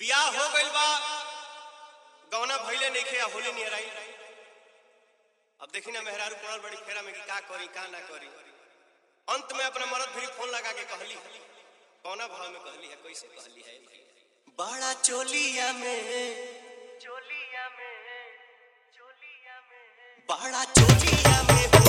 बियाह हो गइल बा गौना भइले नइखे आ होली नियर आई अब देखी ना मेहरारू पड़ल बड़ी फेरा में कि का करी का ना करी अंत में अपना मरद फिर फोन लगा के कहली कौना भाव में कहली है कैसे कहली है बड़ा चोलिया में चोलिया में चोलिया में बड़ा चोलिया में